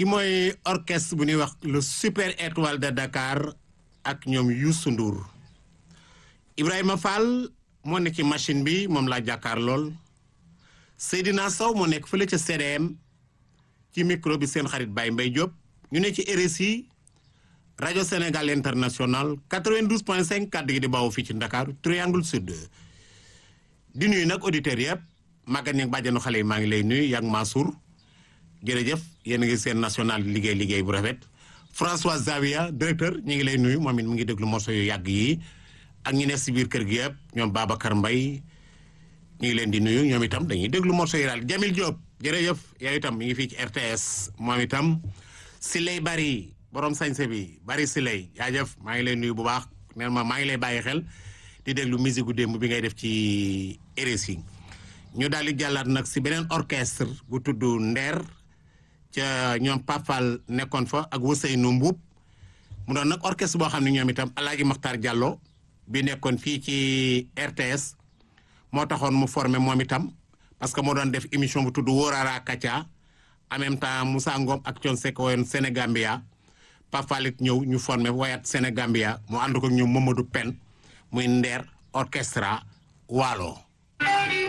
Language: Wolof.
ki mooy orchestre bu ñuy wax le super étoile de Dakar ak ñoom Youssou Ndour Ibrahima Fall moo nekk ci machine bi moom laa jàkkaar lool Seydina Sow moo nekk fële ca CDM ci micro bi seen xarit Baye Mbaye Diop ñu ne ci RSI rajo Sénégal international 92 point 5 kàddu gi di bawoo fii ci Dakar triangle sud di nuyu nag auditeurs yëpp Maguette Niang bàjjenu xale yi maa ngi lay nuyu yak Mansour jërëjëf yéen a ngi seen national liggéey liggéey bu rafet François Zavia directeur ñu ngi lay nuyu moom it mu ngi déglu morceau yu yàgg yi ak ñi nekk si biir kër gi yëpp ñoom Babacar Mbaye ñu ngi leen di nuyu ñoom itam dañuy déglu morceau yi daal Jamil Diop jërëjëf yow itam mi ngi fii ci RTS moom itam Siley Bari borom sañse bi Bari Siley jaajëf maa ngi lay nuyu bu baax nee ma maa ngi lay bàyyi xel di déglu musique gu démb bi ngay def ci RSI ñu daal di jàllaat nag si beneen orchestre bu tudd Nder ca ñoom Papal nekkoon fa ak Ousseynou Mbuub mu doon nag orchestre boo xam ne ñoom itam Alaaji Maxtaar Diallo bi nekkoon fii ci RTS moo taxoon mu formé moom itam parce que moo doon def émission bu tudd Wóorara Kacha en même temps Moussa Ngom ak Thione Seck woyoon Sénégambia Papal it ñëw ñu formé woyat Sénégambia mu ànd ko ñoom Mamadou Pen muy Nder orchestra Waalo